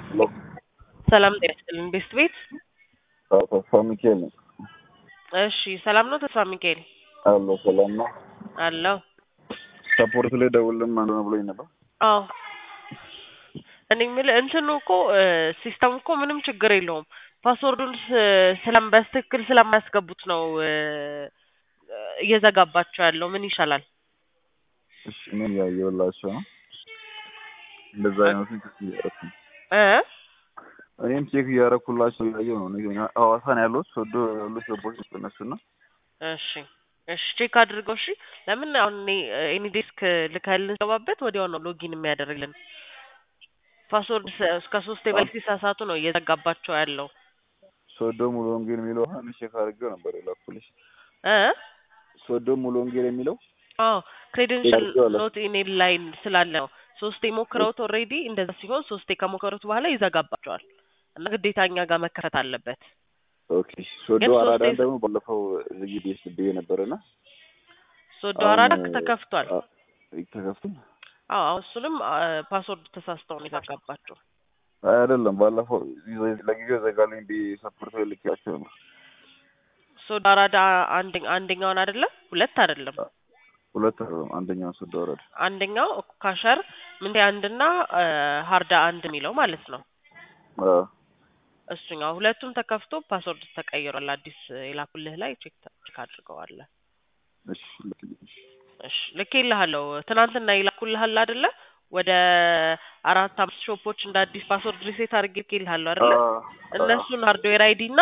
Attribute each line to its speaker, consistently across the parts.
Speaker 1: ሰላም ጤና ይስጥልን ቤስት ቤት
Speaker 2: ተስፋ ሚካኤል ነው።
Speaker 1: እሺ ሰላም ነው ተስፋ ሚካኤል
Speaker 2: አሎ ሰላም ነው።
Speaker 1: አለው
Speaker 2: ሰፖርት ላይ ደውልም አንዱ ነው ብሎኝ ነበር።
Speaker 1: አዎ እኔ የምልህ እንትኑ እኮ ሲስተም እኮ ምንም ችግር የለውም ፓስወርዱን ስ- ስለም በትክክል ስለማያስገቡት ነው እ፣ እየዘጋባቸው ያለው ምን ይሻላል
Speaker 2: እሺ እኔም ያየሁላቸው ነው። እንደዛ አይነቱን ቼክ እያደረኩ ነው።
Speaker 1: እ
Speaker 2: እኔም ቼክ እያደረኩላቸው እያየሁ ነው። እኔ ሐዋሳ ነው ያለሁት ሶዶ ያሉት ሰዎች እነሱና
Speaker 1: እሺ እሺ ቼክ አድርገው እሺ ለምን አሁን እኔ ኤኒ ዴስክ ልካልን ገባበት ወዲያው ነው ሎጊን የሚያደርግልን ፓስወርድ ስ- እስከ ሶስት የበላይ ሲሳሳቱ ነው እየዘጋባቸው ያለው
Speaker 2: ሶዶ ሙሉ ወንጌል የሚለው አሁን ቼክ አድርጌው ነበር የላኩልሽ።
Speaker 1: እ
Speaker 2: ሶዶ ሙሉ ወንጌል የሚለው
Speaker 1: አዎ ክሬደንሻል
Speaker 2: አድርጌዋለሁ።
Speaker 1: ኖት ኢሜል ላይን ስላለ ነው ሶስቴ ሞክረውት ኦልሬዲ እንደዛ ሲሆን ሶስቴ ከሞከሩት በኋላ ይዘጋባቸዋል እና ግዴታ እኛ ጋር መከፈት አለበት
Speaker 2: ኦኬ ሶዶ
Speaker 1: ግን ሶስት
Speaker 2: አራዳን
Speaker 1: ዴይዝ-
Speaker 2: ደግሞ ባለፈው ዝግጅት ስብዬ ነበርና
Speaker 1: ሶዶ
Speaker 2: አሁን
Speaker 1: አራዳ ተከፍቷል
Speaker 2: አ- ተከፍቶ
Speaker 1: አዎ አዎ፣ እሱንም ፓስወርድ ተሳስተው ነው የዘጋባቸው
Speaker 2: አይ አይደለም ባለፈው ይዘ- ለጊዜው ዘጋልኝ ቢ ሰፖርት ልኬያቸው ነው።
Speaker 1: ሶዶ አራዳ አንድ አንደኛውን አይደለም ሁለት አይደለም
Speaker 2: ሁለት አይደለም አንደኛው ሶዶ ወረደ።
Speaker 1: አንደኛው ካሸር ምንቴ አንድና ሀርዳ አንድ የሚለው ማለት ነው
Speaker 2: አዎ
Speaker 1: እሱኛው ሁለቱም ተከፍቶ ፓስወርድ ተቀይሯል አዲስ የላኩልህ ላይ ቼክ ቼክ አድርገዋለ
Speaker 2: እሺ ልክልኝ።
Speaker 1: እሺ ልኬልሃለሁ ትናንትና ይላኩልሃል አይደለ ወደ አራት አምስት ሾፖች እንደ አዲስ ፓስወርድ ሪሴት አድርጌ ልኬልሃለሁ አይደለ
Speaker 2: አዎ
Speaker 1: እነሱን ሃርድዌር አይዲ እና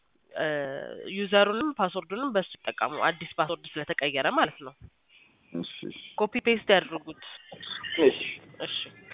Speaker 1: ዩዘሩንም ፓስወርዱንም በሱ ይጠቀሙ አዲስ ፓስወርድ ስለተቀየረ ማለት ነው
Speaker 2: እሺ እሺ
Speaker 1: ኮፒ ፔስት ያድርጉት
Speaker 2: እሺ
Speaker 1: እሺ